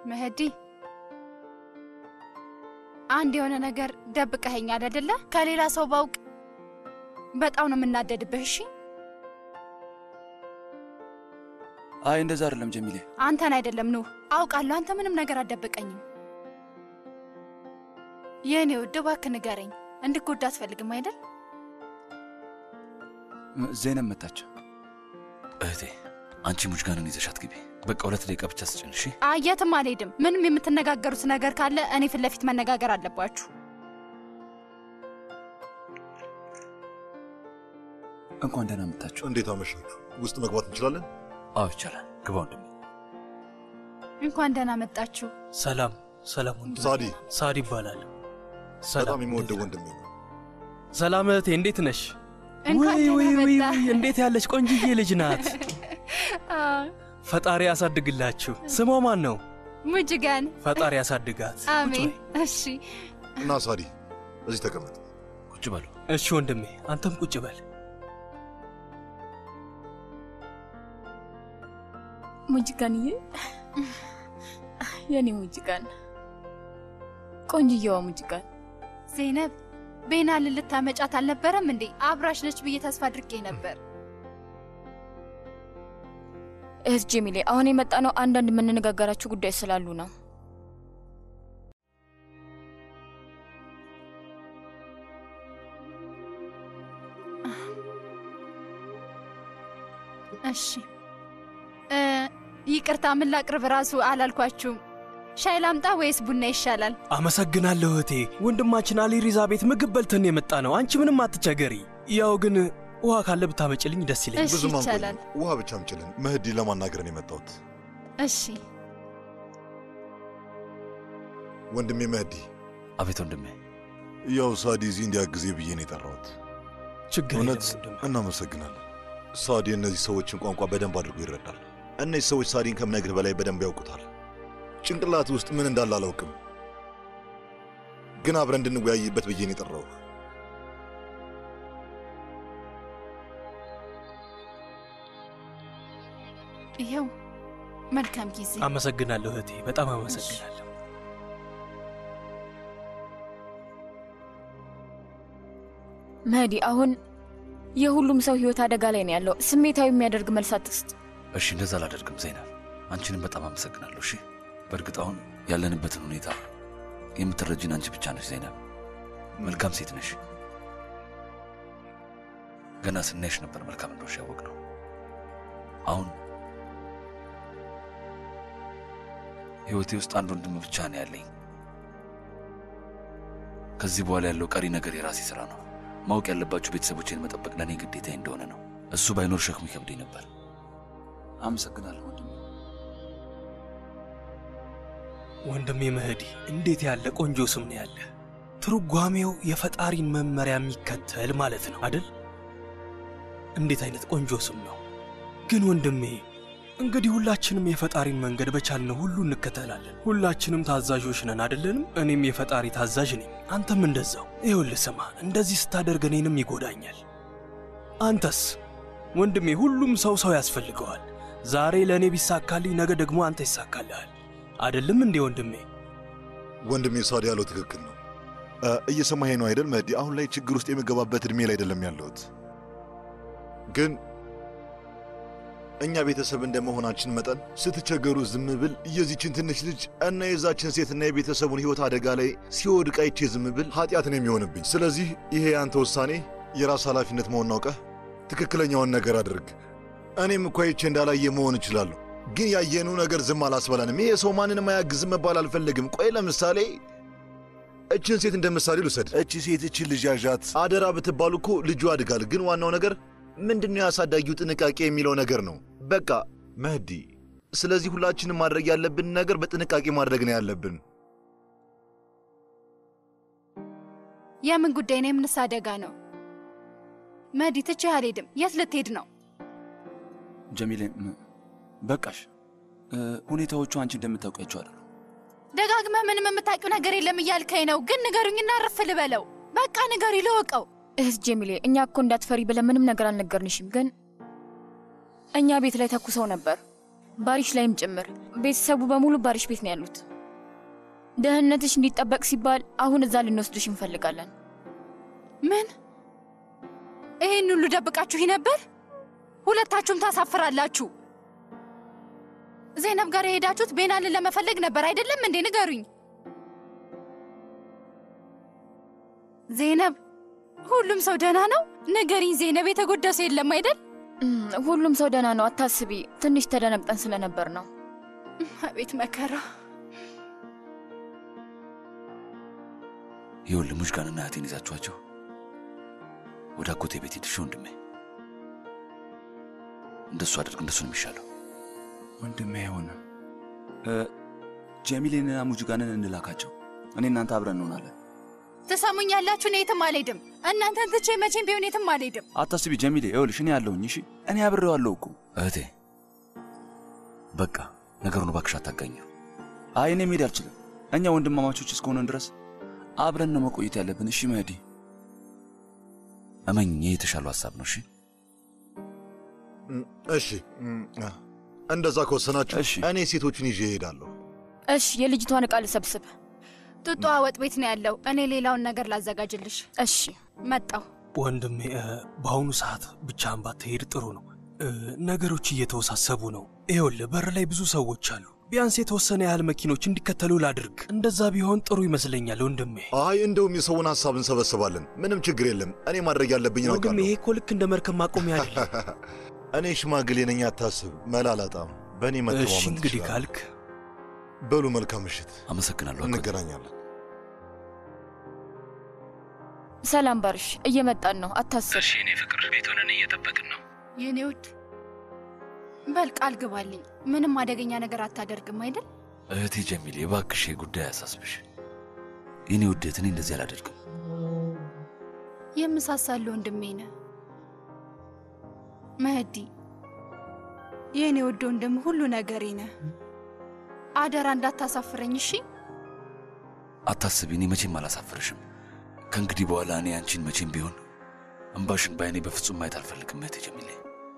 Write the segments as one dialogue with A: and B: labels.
A: መህዲ አንድ የሆነ ነገር ደብቀኸኛል አይደለ? ከሌላ ሰው ባውቅ በጣም ነው የምናደድብህ። እሺ
B: አይ እንደዛ አይደለም ጀሚሌ።
A: አንተን አይደለም ኑህ፣ አውቃለሁ። አንተ ምንም ነገር አትደብቀኝም። የእኔ ውድ እባክህ ንገረኝ። እንድጎዳ አትፈልግም አይደል?
B: ዜናብ መታች።
C: እህቴ አንቺ ሙጅጋንን ይዘሻት ግቢ። በቃ ሁለት ደቂቃ ብቻ ስጭን እሺ?
A: አይ የትም አልሄድም። ምንም የምትነጋገሩት ነገር ካለ እኔ ፊት ለፊት መነጋገር አለባችሁ።
B: እንኳን ደህና መጣችሁ።
D: እንዴት አመሻችሁ? ውስጥ መግባት እንችላለን?
C: አዎ ይቻላል። ግባ ወንድሜ።
A: እንኳን ደህና መጣችሁ።
E: ሰላም ሰላም። ወንድሜ
D: ሳዲ
E: ሳዲ ይባላል።
D: በጣም የምወደው ወንድሜ ነው።
E: ሰላም እህቴ፣ እንዴት ነሽ?
A: እንኳን
E: ውይ ውይ
A: ደህና
E: ውይ
A: መጣ።
E: ውይ፣ እንዴት ያለች ቆንጅዬ ልጅ ናት።
A: አዎ፣
E: ፈጣሪ ያሳድግላችሁ። ስሟ ማን ነው?
A: ሙጅጋን።
E: ፈጣሪ ያሳድጋት።
A: አሜን። እሺ
D: እና ሳዲ እዚህ ተቀመጥ።
C: ቁጭ በሉ።
E: እሺ ወንድሜ፣ አንተም ቁጭ በል።
F: ሙጅጋንዬ፣ የኔ ሙጅጋን፣ ቆንጅየዋ ሙጅጋን።
A: ዜነብ ቤናልን ልታመጫት አልነበረም እንዴ? አብራሽ ነች ብዬ ተስፋ አድርጌ ነበር።
F: እህት ጀሚሌ፣ አሁን የመጣ ነው አንዳንድ የምንነጋገራችሁ ጉዳይ ስላሉ ነው።
A: እሺ እ ይቅርታ ምን ላቅርብ ራሱ አላልኳችሁም። ሻይ ላምጣ ወይስ ቡና ይሻላል?
E: አመሰግናለሁ እህቴ። ወንድማችን አሊ ሪዛ ቤት ምግብ በልተን የመጣ ነው። አንቺ ምንም አትቸገሪ። ያው ግን ውሃ ካለ ብታመጭልኝ ደስ ይለኛል።
A: እሺ
D: ብዙም
A: ይቻላል።
D: አንቆይም። ውሃ ብቻ አምጪልን። መህዲ ለማናገር ነው የመጣሁት።
A: እሺ
D: ወንድሜ መህዲ፣
C: አቤት ወንድሜ።
D: ያው ሳዲ እዚህ እንዲያግዜ ብዬ ነው የጠራሁት።
E: ችግር
D: እውነት
E: የለም ወንድሜ።
D: እናመሰግናለን። ሳዲ እነዚህ ሰዎችን ቋንቋ በደንብ አድርጎ ይረዳል። እነዚህ ሰዎች ሳዲን ከምነግርህ በላይ በደንብ ያውቁታል። ጭንቅላት ውስጥ ምን እንዳለ አላውቅም፣ ግን አብረን እንድንወያይበት ብዬ ነው የጠራሁህ።
A: ይኸው መልካም ጊዜ።
E: አመሰግናለሁ እህቴ፣ በጣም አመሰግናለሁ።
F: መህዲ፣ አሁን የሁሉም ሰው ህይወት አደጋ ላይ ነው ያለው። ስሜታዊ የሚያደርግ መልስ አትስጥ።
C: እሺ እንደዛ አላደርግም ዘይናብ። አንቺንም በጣም አመሰግናለሁ። እሺ በእርግጥ አሁን ያለንበትን ሁኔታ የምትረጂን አንቺ ብቻ ነሽ ዘይናብ። መልካም ሴት ነሽ። ገና ስናይሽ ነበር መልካም እንደሆንሽ ያወቅነው። አሁን ህይወቴ ውስጥ አንድ ወንድም ብቻ ነው ያለኝ። ከዚህ በኋላ ያለው ቀሪ ነገር የራሴ ስራ ነው። ማወቅ ያለባችሁ ቤተሰቦቼን መጠበቅ ለእኔ ግዴታዬ እንደሆነ ነው። እሱ ባይኖር ሸክሙ ይከብደኝ ነበር።
B: አመሰግናለሁ ወንድሜ።
E: ወንድሜ መህዲ፣ እንዴት ያለ ቆንጆ ስም ነው ያለ። ትርጓሜው የፈጣሪን መመሪያ የሚከተል ማለት ነው አደል? እንዴት አይነት ቆንጆ ስም ነው! ግን ወንድሜ እንግዲህ ሁላችንም የፈጣሪን መንገድ በቻልነው ሁሉ እንከተላለን። ሁላችንም ታዛዦች ነን አደለንም? እኔም የፈጣሪ ታዛዥ ነኝ፣ አንተም እንደዛው። ይኸውልህ ስማ፣ እንደዚህ ስታደርግ እኔንም ይጎዳኛል። አንተስ ወንድሜ፣ ሁሉም ሰው ሰው ያስፈልገዋል። ዛሬ ለእኔ ቢሳካልኝ ነገ ደግሞ አንተ ይሳካልሃል። አደለም እንዴ ወንድሜ?
D: ወንድሜ ሳዲ ያለው ትክክል ነው። እ፣ እየሰማኸኝ ነው አይደል መህዲ? አሁን ላይ ችግር ውስጥ የምገባበት ዕድሜ ላይ አይደለም ያለሁት። ግን እኛ ቤተሰብ እንደመሆናችን መጠን ስትቸገሩ ዝም ብል የዚችን ትንሽ ልጅ እና የዛችን ሴትና የቤተሰቡን ሕይወት አደጋ ላይ ሲወድቅ አይቼ ዝም ብል ኃጢአት ነው የሚሆንብኝ። ስለዚህ ይሄ የአንተ ውሳኔ የራስ ኃላፊነት መሆን አውቀህ ትክክለኛውን ነገር አድርግ። እኔም እኮ አይቼ እንዳላየ መሆን እችላለሁ፣ ግን ያየነው ነገር ዝም አላስበላንም። ይሄ ሰው ማንንም አያግዝም መባል አልፈልግም። ቆይ ለምሳሌ እችን ሴት እንደ ምሳሌ ልውሰድ። እቺ ሴት እችን ልጅ ያዣት አደራ ብትባሉ እኮ ልጁ አድጋል። ግን ዋናው ነገር ምንድነው ያሳዳጊው ጥንቃቄ የሚለው ነገር ነው። በቃ መህዲ፣ ስለዚህ ሁላችንም ማድረግ ያለብን ነገር በጥንቃቄ ማድረግ ነው ያለብን።
A: የምን ጉዳይ ነው? የምንስ አደጋ ነው? መዲ ትቼህ አልሄድም። የት ልትሄድ ነው?
B: ጀሚሌ ም- በቃሽ። እ፣ ሁኔታዎቹ አንቺ እንደምታውቂያቸው አይደሉ።
A: ደጋግመህ ምንም የምታውቂው ነገር የለም እያልከኝ ነው። ግን ንገሩኝና ረፍ ልበለው። በቃ ንገሪ ልወቀው።
F: እህት ጀሚሌ፣ እኛ እኮ እንዳትፈሪ ብለን ምንም ነገር አልነገርንሽም፣ ግን እኛ ቤት ላይ ተኩሰው ነበር። ባሪሽ ላይም ጭምር ቤተሰቡ በሙሉ ባሪሽ ቤት ነው ያሉት። ደህንነትሽ እንዲጠበቅ ሲባል አሁን እዛ ልንወስድሽ እንፈልጋለን።
A: ምን? ይህን ሁሉ ደብቃችሁ ነበር? ሁለታችሁም ታሳፍራላችሁ። ዜነብ ጋር የሄዳችሁት ቤናልን ለመፈለግ ነበር አይደለም እንዴ? ንገሩኝ። ዜነብ፣ ሁሉም ሰው ደህና ነው? ንገሪኝ ዜነብ፣ የተጎዳ ሰው የለም አይደል?
F: እም፣ ሁሉም ሰው ደህና ነው፣ አታስቢ። ትንሽ ተደነግጠን ስለነበር ነው።
A: አቤት መከራ።
C: ይኸውልህ ሙሽጋንና እህቴን ይዛችኋቸው ወደ አጎቴ ቤት ሂድ። እሺ ወንድሜ፣ እንደሱ አድርግ። እንደሱ ነው የሚሻለው።
B: ወንድሜ አይሆንም። እ፣ ጀሚሌንና ሙጅጋንን እንላካቸው። እኔ እናንተ አብረን እንሆናለን።
A: ትሰሙኛላችሁ? እኔ የትም አልሄድም። እናንተን ትቼ መቼም ቢሆን የትም አልሄድም።
B: አታስቢ ጀሚሌ፣ ይኸውልሽ እኔ ያለሁኝ። እሺ እኔ አብሬዋለሁ እኮ።
C: እህቴ በቃ ነገሩን እባክሽ አታጋኘው።
B: አይ እኔ መሄድ አልችልም። እኛ ወንድማማቾች እስከሆነን ድረስ አብረን ነው መቆየት ያለብን። እሺ መህዲ፣
C: እመኝ፣ ይህ የተሻለው ሀሳብ ነው። እሺ
D: እም፣ እሺ እም፣ አ፣ እንደዛ ከወሰናችሁ
B: እሺ።
D: እኔ ሴቶቹን ይዤ እሄዳለሁ።
F: እሽ፣ የልጅቷን ዕቃ ልሰብስብ።
A: ጡጧ ወጥ ቤት ነው ያለው። እኔ ሌላውን ነገር ላዘጋጅልሽ።
F: እሺ፣
A: መጣው።
E: ወንድሜ እ፣ በአሁኑ ሰዓት ብቻህን ባትሄድ ጥሩ ነው። እ፣ ነገሮች እየተወሳሰቡ ነው። ይኸውልህ በር ላይ ብዙ ሰዎች አሉ። ቢያንስ የተወሰነ ያህል መኪኖች እንዲከተሉ ላድርግ። እንደዛ ቢሆን ጥሩ ይመስለኛል ወንድሜ።
D: አይ እንደውም የሰውን ሀሳብ እንሰበስባለን። ምንም ችግር የለም። እኔ ማድረግ ያለብኝ
E: ወንድሜ
D: አውቃለሁ።
E: ይሄ እኮ ልክ እንደ መርከብ ማቆሚያ አይደለም።
D: እኔ ሽማግሌ ነኝ፣ አታስብ። መላ አላጣም። በእኔ
E: እሺ
D: መተማመን
E: እንግዲህ
D: ትችላለህ።
E: ካልክ
D: በሉ መልካም ምሽት፣
C: አመሰግናለሁ። አጎቴ።
D: እንገናኛለን።
F: ሰላም ባርሽ፣ እየመጣን ነው፣ አታስብ።
E: እሺ እኔ ፍቅር ቤት ሆነን እየጠበቅን ነው።
A: የኔ ውድ በል ቃል ግባልኝ። ምንም አደገኛ ነገር አታደርግም አይደል?
C: እህቴ ጀሚል የባክሽ ጉዳይ አያሳስብሽ። የኔ ውዴት፣ እኔ እንደዚህ አላደርግም።
A: የምሳሳለ ወንድሜ ነህ መህዲ። የእኔ ውድ ወንድም ሁሉ ነገሬ ነህ። አደራ እንዳታሳፍረኝ እሺ?
C: አታስቢ፣ እኔ መቼም አላሳፍርሽም። ከእንግዲህ በኋላ እኔ አንቺን መቼም ቢሆን እምባሽን በአይኔ በፍጹም ማየት አልፈልግም። እህቴ ጀሚሌ፣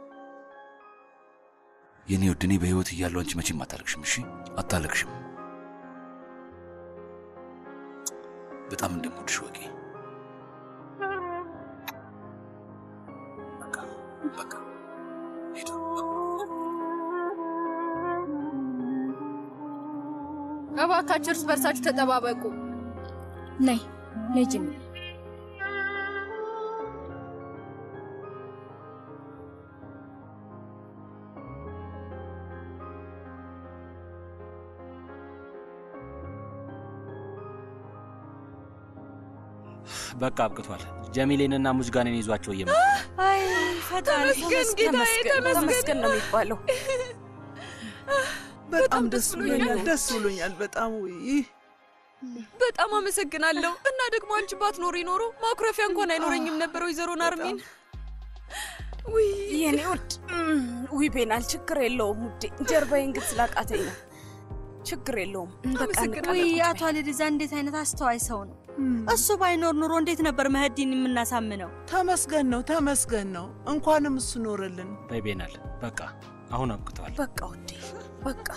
C: የኔ ውድ፣ እኔ በሕይወት እያለሁ አንቺ መቼም አታለቅሽም። እሺ፣ አታለቅሽም። በጣም እንደምወድሽ ወቂ። በቃ በቃ ሂዱ።
A: እባካችሁ እርስ በርሳችሁ ተጠባበቁ።
F: ነይ ነይ ጅሚ።
G: በቃ አብቅቷል። ጀሚሌንና ሙጅጋንን ይዟቸው እየመጡ
H: አይ ፈጣሪ
I: ተመስገን ጌታዬ፣ ተመስገን።
H: ተመስገን ነው የሚባለው።
I: በጣም ደስ ብሎኛል፣ ደስ ብሎኛል በጣም ውይ
H: በጣም አመሰግናለሁ። እና ደግሞ አንቺ ባትኖሪ ኖሮ ማኩረፊያ እንኳን አይኖረኝም ነበር ወይዘሮ ናርሚን። ውይ የኔ ውድ ውይ ቤናል፣ ችግር የለውም ውዴ። ጀርባዬን ግን ስላቃተኝ ነው። ችግር የለውም በቃ
I: ውይ አቶ አልዲዛ እንዴት አይነት አስተዋይ ሰው ነው። እሱ ባይኖር ኑሮ እንዴት ነበር መህዲን የምናሳምነው? ተመስገን ነው ተመስገን ነው። እንኳንም እሱ ኖረልን።
G: በይቤናል። በቃ አሁን አብቅተዋል።
H: በቃ ውዴ በቃ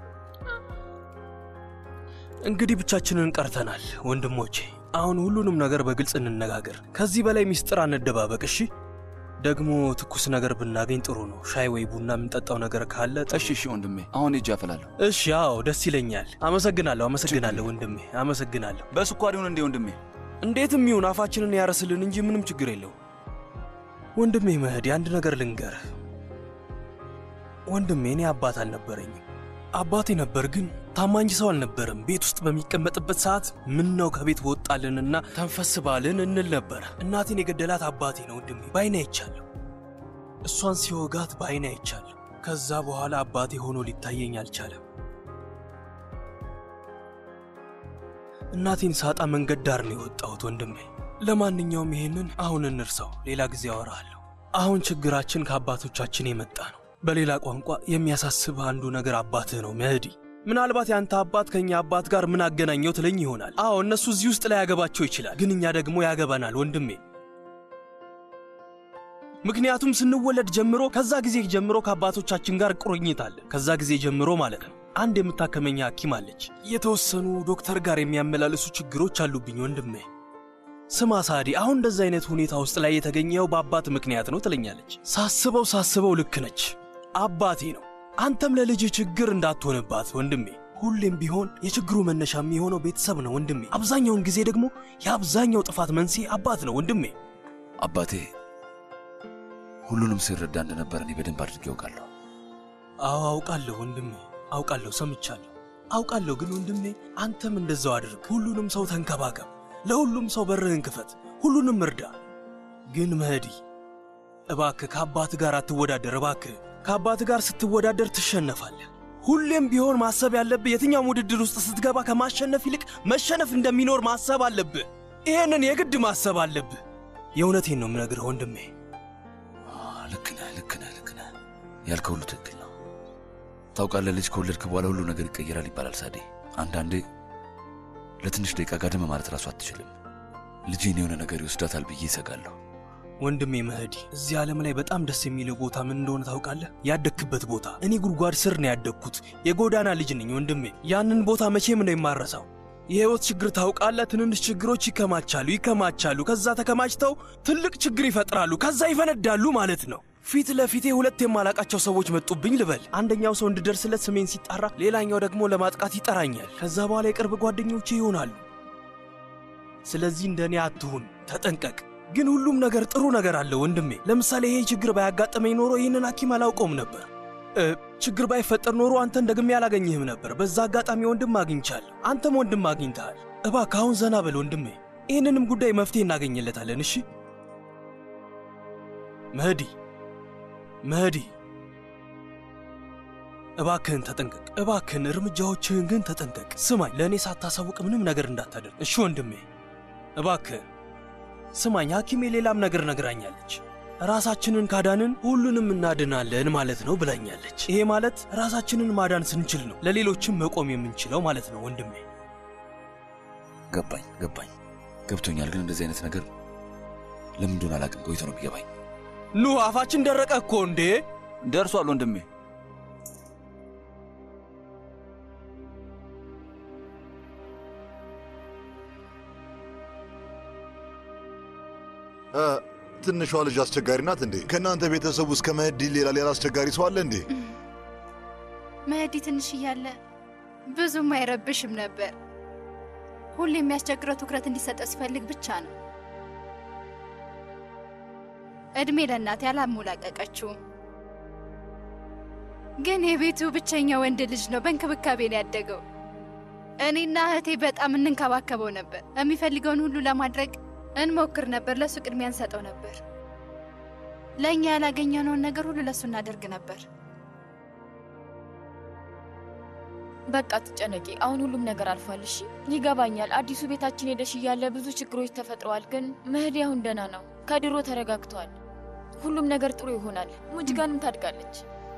E: እንግዲህ ብቻችንን ቀርተናል ወንድሞቼ። አሁን ሁሉንም ነገር በግልጽ እንነጋገር። ከዚህ በላይ ሚስጥር አንደባበቅ እሺ? ደግሞ ትኩስ ነገር ብናገኝ ጥሩ ነው። ሻይ ወይ ቡና የምንጠጣው ነገር ካለ ጥሩ
B: እሺ እሺ ወንድሜ፣ አሁን እጅ አፈላለሁ።
E: እሺ፣ አዎ ደስ ይለኛል። አመሰግናለሁ፣ አመሰግናለሁ ወንድሜ፣ አመሰግናለሁ።
B: በስኳር ይሁን እንዴ ወንድሜ?
E: እንዴትም ይሁን አፋችንን ያረስልን እንጂ ምንም ችግር የለው። ወንድሜ መህዲ፣ አንድ ነገር ልንገርህ ወንድሜ። እኔ አባት አልነበረኝም። አባቴ ነበር፣ ግን ታማኝ ሰው አልነበረም። ቤት ውስጥ በሚቀመጥበት ሰዓት ምን ነው ከቤት ወጣልንና ተንፈስ ባልን እንል ነበር። እናቴን የገደላት አባቴ ነው ወንድሜ፣ በአይኔ አይቻለሁ። እሷን ሲወጋት በአይኔ አይቻለሁ። ከዛ በኋላ አባቴ ሆኖ ሊታየኝ አልቻለም። እናቴን ሳጣ መንገድ ዳር ነው የወጣሁት ወንድሜ። ለማንኛውም ይሄንን አሁን እንርሳው፣ ሌላ ጊዜ አወራለሁ። አሁን ችግራችን ከአባቶቻችን የመጣ ነው። በሌላ ቋንቋ የሚያሳስብ አንዱ ነገር አባትህ ነው መህዲ። ምናልባት ያንተ አባት ከእኛ አባት ጋር ምን አገናኘው ትለኝ ይሆናል። አዎ እነሱ እዚህ ውስጥ ላይ ያገባቸው ይችላል፣ ግን እኛ ደግሞ ያገባናል ወንድሜ። ምክንያቱም ስንወለድ ጀምሮ ከዛ ጊዜ ጀምሮ ከአባቶቻችን ጋር ቁርኝት አለ። ከዛ ጊዜ ጀምሮ ማለት ነው። አንድ የምታከመኛ ሐኪም አለች። የተወሰኑ ዶክተር ጋር የሚያመላልሱ ችግሮች አሉብኝ ወንድሜ። ስማ ሳዲ፣ አሁን እንደዛ አይነት ሁኔታ ውስጥ ላይ የተገኘው በአባት ምክንያት ነው ትለኛለች። ሳስበው ሳስበው ልክ ነች። አባቴ ነው። አንተም ለልጅ ችግር እንዳትሆንባት ወንድሜ። ሁሌም ቢሆን የችግሩ መነሻ የሚሆነው ቤተሰብ ነው ወንድሜ። አብዛኛውን ጊዜ ደግሞ የአብዛኛው ጥፋት መንስኤ አባት ነው ወንድሜ።
C: አባቴ ሁሉንም ሲረዳ እንደነበረ እኔ በደንብ አድርጌ ያውቃለሁ።
E: አዎ አውቃለሁ ወንድሜ፣ አውቃለሁ፣ ሰምቻለሁ፣ አውቃለሁ። ግን ወንድሜ አንተም እንደዛው አድርግ። ሁሉንም ሰው ተንከባከብ፣ ለሁሉም ሰው በርህን ክፈት፣ ሁሉንም እርዳ። ግን መህዲ እባክህ ከአባት ጋር አትወዳደር። እባክህ ከአባት ጋር ስትወዳደር ትሸነፋለህ። ሁሌም ቢሆን ማሰብ ያለብህ የትኛውም ውድድር ውስጥ ስትገባ ከማሸነፍ ይልቅ መሸነፍ እንደሚኖር ማሰብ አለብህ። ይህንን የግድ ማሰብ አለብህ። የእውነቴን ነው የምነግርህ ወንድሜ።
C: ልክ ነህ፣ ልክ ነህ፣ ልክ ነህ። ያልከው ሁሉ ትክክል ነው። ታውቃለህ፣ ልጅ ከወለድክ በኋላ ሁሉ ነገር ይቀየራል ይባላል ሳዴ። አንዳንዴ ለትንሽ ደቂቃ ጋደም ማለት ራሱ አትችልም። ልጄን የሆነ ነገር ይወስዳታል ብዬ ይሰጋለሁ።
E: ወንድሜ መህዲ፣ እዚህ ዓለም ላይ በጣም ደስ የሚለው ቦታ ምን እንደሆነ ታውቃለህ? ያደግክበት ቦታ። እኔ ጉድጓድ ስር ነው ያደግኩት። የጎዳና ልጅ ነኝ ወንድሜ። ያንን ቦታ መቼም ነው የማረሳው። የህይወት ችግር ታውቃለህ፣ ትንንሽ ችግሮች ይከማቻሉ ይከማቻሉ። ከዛ ተከማችተው ትልቅ ችግር ይፈጥራሉ። ከዛ ይፈነዳሉ ማለት ነው። ፊት ለፊቴ ሁለት የማላቃቸው ሰዎች መጡብኝ ልበል። አንደኛው ሰው እንድደርስለት ስሜን ሲጣራ፣ ሌላኛው ደግሞ ለማጥቃት ይጠራኛል። ከዛ በኋላ የቅርብ ጓደኞቼ ይሆናሉ። ስለዚህ እንደ እኔ አትሁን፣ ተጠንቀቅ። ግን ሁሉም ነገር ጥሩ ነገር አለ ወንድሜ። ለምሳሌ ይሄ ችግር ባያጋጠመኝ ኖሮ ይህንን ሐኪም አላውቀውም ነበር። እ ችግር ባይፈጠር ኖሮ አንተን ደግሜ አላገኝህም ነበር። በዛ አጋጣሚ ወንድም አግኝቻለሁ፣ አንተም ወንድም አግኝተሃል። እባክህ አሁን ዘና በል ወንድሜ። ይህንንም ጉዳይ መፍትሄ እናገኝለታለን። እሺ መህዲ፣ መህዲ እባክህን ተጠንቀቅ። እባክህን እርምጃዎችህን ግን ተጠንቀቅ። ስማኝ፣ ለእኔ ሳታሳውቅ ምንም ነገር እንዳታደርግ እሺ ወንድሜ። እባክህን ስማኝ፣ ሐኪሜ ሌላም ነገር ነግራኛለች። ራሳችንን ካዳንን ሁሉንም እናድናለን ማለት ነው ብላኛለች። ይሄ ማለት ራሳችንን ማዳን ስንችል ነው ለሌሎችም መቆም የምንችለው ማለት ነው ወንድሜ።
C: ገባኝ ገባኝ ገብቶኛል። ግን እንደዚህ አይነት ነገር ለምን እንደሆነ አላውቅም። ቆይቶ ነው የሚገባኝ።
E: ኑ አፋችን ደረቀ እኮ እንዴ!
B: ደርሷል ወንድሜ።
D: እ፣ ትንሿ ልጅ አስቸጋሪ ናት እንዴ? ከእናንተ ቤተሰብ ውስጥ ከመህዲ ሌላ ሌላ አስቸጋሪ ሰው አለ እንዴ?
A: መህዲ ትንሽ እያለ ብዙም አይረብሽም ነበር። ሁሌ የሚያስቸግረው ትኩረት እንዲሰጠው ሲፈልግ ብቻ ነው። እድሜ ለእናቴ አላሞላቀቀችውም። ግን የቤቱ ብቸኛ ወንድ ልጅ ነው። በእንክብካቤ ነው ያደገው። እኔና እህቴ በጣም እንንከባከበው ነበር። የሚፈልገውን ሁሉ ለማድረግ እንሞክር ነበር። ለእሱ ቅድሚያ እንሰጠው ነበር። ለእኛ ያላገኘነውን ነገር ሁሉ ለእሱ እናደርግ ነበር።
F: በቃ ትጨነቂ። አሁን ሁሉም ነገር አልፏል። እሺ ይገባኛል። አዲሱ ቤታችን ሄደሽ እያለ ብዙ ችግሮች ተፈጥረዋል። ግን መህዲ አሁን ደህና ነው። ከድሮ ተረጋግቷል። ሁሉም ነገር ጥሩ ይሆናል። ሙጅጋንም ታድጋለች።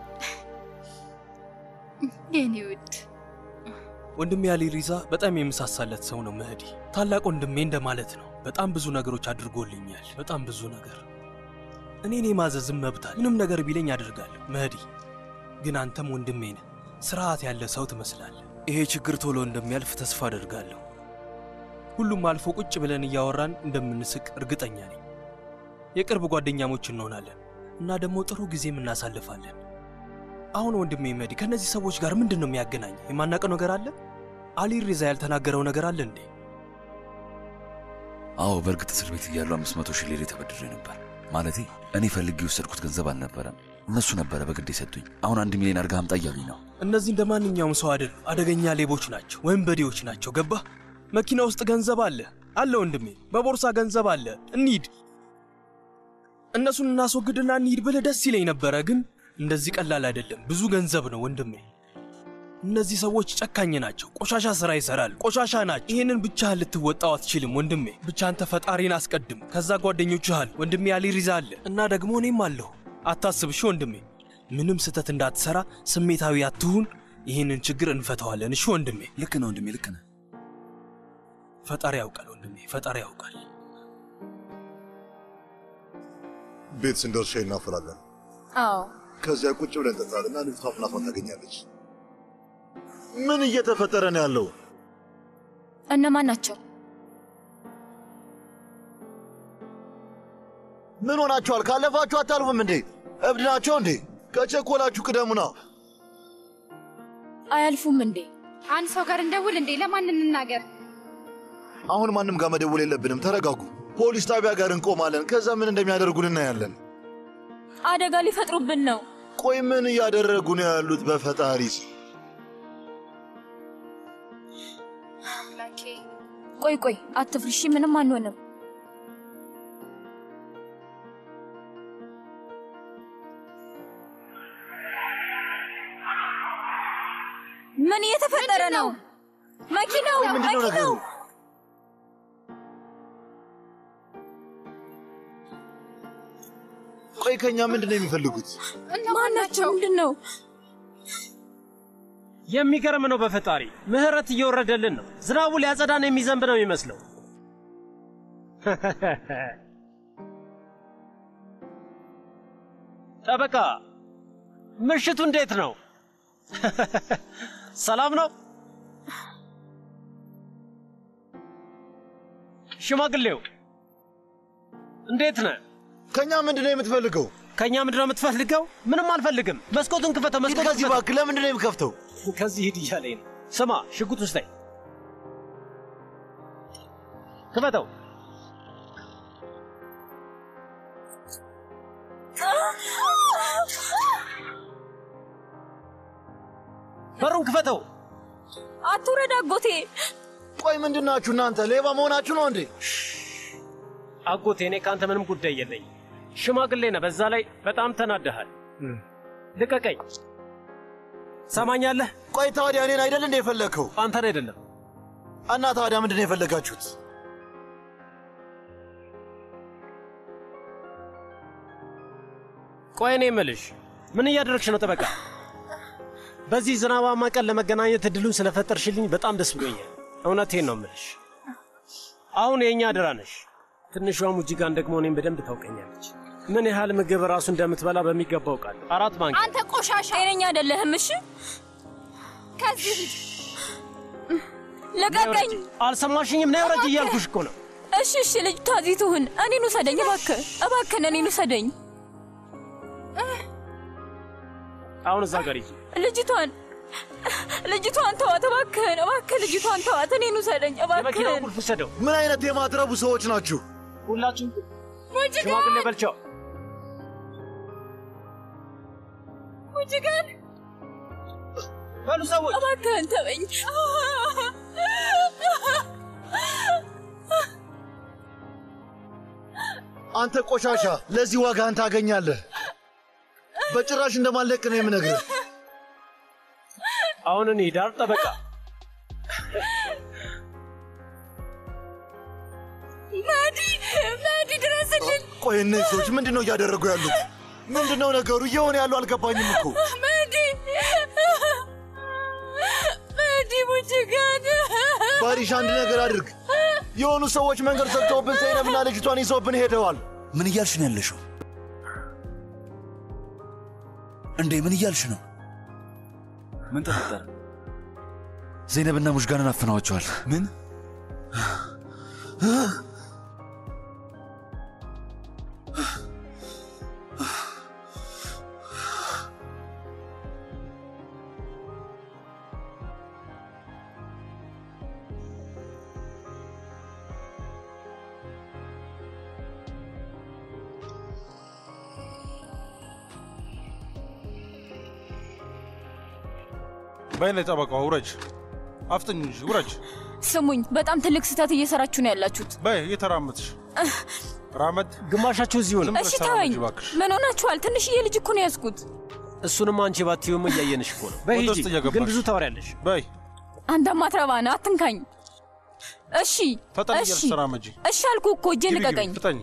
A: የኔ ውድ
E: ወንድሜ አሊ ሪዛ በጣም የምሳሳለት ሰው ነው መህዲ። ታላቅ ወንድሜ እንደማለት ነው። በጣም ብዙ ነገሮች አድርጎልኛል። በጣም ብዙ ነገር እኔን የማዘዝም መብታል። ምንም ነገር ቢለኝ አደርጋለሁ። መህዲ ግን አንተም ወንድሜ ነህ። ስርዓት ያለ ሰው ትመስላለህ። ይሄ ችግር ቶሎ እንደሚያልፍ ተስፋ አደርጋለሁ። ሁሉም አልፎ ቁጭ ብለን እያወራን እንደምንስቅ እርግጠኛ ነኝ። የቅርብ ጓደኛሞች እንሆናለን እና ደግሞ ጥሩ ጊዜም እናሳልፋለን። አሁን ወንድሜ መህዲ ከእነዚህ ሰዎች ጋር ምንድን ነው የሚያገናኝ? የማናውቀው ነገር አለ? አሊ ሪዛ ያልተናገረው ነገር አለ እንዴ?
C: አዎ በእርግጥ እስር ቤት እያሉ አምስት መቶ ሺህ ሊሬ ተበድሬ ነበር። ማለቴ እኔ ፈልጌ የወሰድኩት ገንዘብ አልነበረም። እነሱ ነበረ በግድ የሰጡኝ። አሁን አንድ ሚሊዮን አድርገህ አምጣ እያሉኝ ነው።
E: እነዚህ እንደ ማንኛውም ሰው አይደሉ። አደገኛ ሌቦች ናቸው፣ ወንበዴዎች ናቸው። ገባህ? መኪና ውስጥ ገንዘብ አለ አለ ወንድሜ፣ በቦርሳ ገንዘብ አለ። እንሂድ፣ እነሱን እናስወግድና እንሂድ ብልህ ደስ ይለኝ ነበረ፣ ግን እንደዚህ ቀላል አይደለም። ብዙ ገንዘብ ነው ወንድሜ። እነዚህ ሰዎች ጨካኝ ናቸው። ቆሻሻ ስራ ይሰራል። ቆሻሻ ናቸው። ይህንን ብቻህን ልትወጣው አትችልም ወንድሜ። ብቻ አንተ ፈጣሪን አስቀድም። ከዛ ጓደኞችህ አሉ። ወንድሜ አሊ ሪዛ አለ እና ደግሞ እኔም አለሁ። አታስብ እሺ ወንድሜ። ምንም ስህተት እንዳትሰራ፣ ስሜታዊ አትሁን። ይህንን ችግር እንፈተዋለን። እሺ ወንድሜ።
B: ልክ ነው ወንድሜ፣ ልክ ነህ።
E: ፈጣሪ ያውቃል ወንድሜ፣ ፈጣሪ ያውቃል።
D: ቤት ስንደርስ ሻይ እናፈላለን።
F: አዎ
D: ከዚያ ቁጭ ብለን እንጠጣልና ልጅቷ ፍላቷን ታገኛለች። ምን እየተፈጠረ ነው ያለው?
F: እነማን ናቸው?
D: ምን ሆናችኋል? ካለፋችሁ አታልፉም እንዴ? እብድ ናቸው እንዴ? ከቸኮላችሁ ቅደሙና።
F: አያልፉም እንዴ?
A: አንድ ሰው ጋር እንደውል እንዴ? ለማን እንናገር?
D: አሁን ማንም ጋር መደወል የለብንም። ተረጋጉ። ፖሊስ ጣቢያ ጋር እንቆማለን። ከዛ ምን እንደሚያደርጉን እናያለን።
F: አደጋ ሊፈጥሩብን ነው።
D: ቆይ ምን እያደረጉ ነው ያሉት? በፈጣሪ ስም
F: ቆይ ቆይ፣ አትፍሪ እሺ። ምንም አንሆንም። ምን እየተፈጠረ ነው? መኪናው
D: ቆይ ምንድን ነው ነገሩ?
F: መኪናው
D: ቆይ ከኛ ምንድን ነው የሚፈልጉት?
F: ማን ናቸው? ምንድን ነው?
G: የሚገርም ነው። በፈጣሪ ምህረት እየወረደልን ነው። ዝናቡ ሊያጸዳን የሚዘንብ ነው የሚመስለው። ጠበቃ፣ ምሽቱ እንዴት ነው? ሰላም ነው? ሽማግሌው እንዴት ነህ?
D: ከኛ ምንድን ነው የምትፈልገው?
G: ከኛ ምንድን ነው የምትፈልገው? ምንም አልፈልግም። መስኮቱን ክፈተው።
D: ሂድ
G: መስኮቱን
D: ከዚህ እባክህ። ለምንድን ነው የምከፍተው?
G: ከዚህ ሂድ እያለኝ ነው። ስማ፣ ሽጉጥ ውስጥ ክፈተው። በሩን ክፈተው።
F: አትውረድ አጎቴ።
D: ቆይ ምንድን ናችሁ እናንተ? ሌባ መሆናችሁ ነው እንዴ?
G: አጎቴ፣ እኔ ከአንተ ምንም ጉዳይ የለኝም። ሽማግሌ ነህ፣ በዛ ላይ በጣም ተናደሃል። ልቀቀኝ። ሰማኛለህ?
D: ቆይ ታዲያ እኔን አይደል እንደ የፈለግከው?
G: አንተን አይደለም።
D: እና ታዲያ ምንድን ነው የፈለጋችሁት?
G: ቆይ እኔ የምልሽ ምን እያደረግሽ ነው ጠበቃ? በዚህ ዝናባማ ቀን ለመገናኘት እድሉን ስለፈጠርሽልኝ በጣም ደስ ብሎኛል። እውነቴን ነው የምልሽ። አሁን የእኛ አደራ ነሽ። ትንሿ ሙጂጋን ደግሞ እኔም በደንብ ታውቀኛለች። ምን ያህል ምግብ ራሱ እንደምትበላ በሚገባ አውቃለሁ። አራት ማንኪያ
F: አንተ ቆሻሻ ጤነኛ አይደለህም። እሺ ከዚህ ሂድ። ልቀቀኝ።
G: አልሰማሽኝም? ነይ ውረጅ እያልኩሽ እኮ ነው።
F: እሺ እሺ፣ ልጅቷ እዚህ ትሁን። እኔን ውሰደኝ እባክህ፣ እባክህን እኔን ውሰደኝ።
G: አሁን እዛ ጋር ሂጂ።
F: ልጅቷን ልጅቷን ተዋት እባክህን፣ እባክህ ልጅቷን ተዋት። እኔን ውሰደኝ
G: የመኪናው
F: እባክህን።
G: ቁልፍ ውሰደው።
D: ምን አይነት የማትረቡ ሰዎች ናችሁ?
G: ሁላችሁም ሽማግሌ በልቻው
F: ሙጅጋን
G: በሉ ሰዎች
F: እባክህን ተወኝ።
D: አንተ ቆሻሻ፣ ለዚህ ዋጋህን ታገኛለህ። በጭራሽ እንደማለቅ ነው የምነግርህ።
G: አሁን እኔ ዳር ጠበቃ
F: መዲ መዲ ድረስልን።
D: ቆይ እነዚህ ሰዎች ምንድን ነው እያደረጉ ያሉት? ምንድን ነው ነገሩ? እየሆነ ያሉ አልገባኝም እኮ።
F: መዲ መዲ ሙጅጋን
D: ባሪሽ አንድ ነገር አድርግ። የሆኑ ሰዎች መንገድ ዘግተውብን ዘይነብና ልጅቷን ይዘውብን ሄደዋል።
C: ምን እያልሽ ነው ያለሽው? እንዴ ምን እያልሽ ነው?
B: ምን ተፈጠረ?
C: ዘይነብና ሙሽጋንን አፍነዋቸዋል።
B: ምን?
J: በይነ ጠበቃዋ ውረጅ፣ አፍጥኝ እንጂ ውረጅ።
F: ስሙኝ፣ በጣም ትልቅ ስህተት እየሰራችሁ ነው ያላችሁት።
J: በይ እየተራመድሽ ራመድ።
G: ግማሻችሁ እዚሁ ነው።
F: እሺ ተወኝ። ምን ሆናችኋል? ትንሽዬ ልጅ እኮ ነው ያዝኩት።
G: እሱንም አንቺ ባትዩም እያየንሽ እኮ ነው። በይ
J: ወደ
G: ሂጂ፣
J: ውስጥ እየገባሽ።
G: ግን ብዙ ታወሪያለሽ።
J: በይ
F: አንተ ማትረባ ነህ፣ አትንካኝ። እሺ
J: ፈጠን
F: እሺ
J: እያልሽ ተራመጂ።
F: እሺ አልኩህ እኮ እጄን
J: ግቢ፣ ግቢ፣
F: ልቀቀኝ፣
J: ፍጠኝ።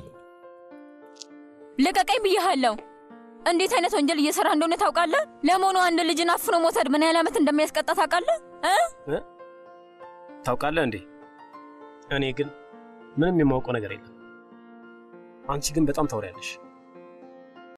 F: ልቀቀኝ ብዬሃለሁ። እንዴት አይነት ወንጀል እየሰራ እንደሆነ ታውቃለህ? ለመሆኑ አንድ ልጅን አፍኖ መውሰድ ምን ያህል ዓመት እንደሚያስቀጣ ታውቃለህ? እ?
G: እ? ታውቃለህ እንዴ? እኔ ግን ምንም የማውቀው ነገር የለም። አንቺ ግን በጣም ታወሪያለሽ።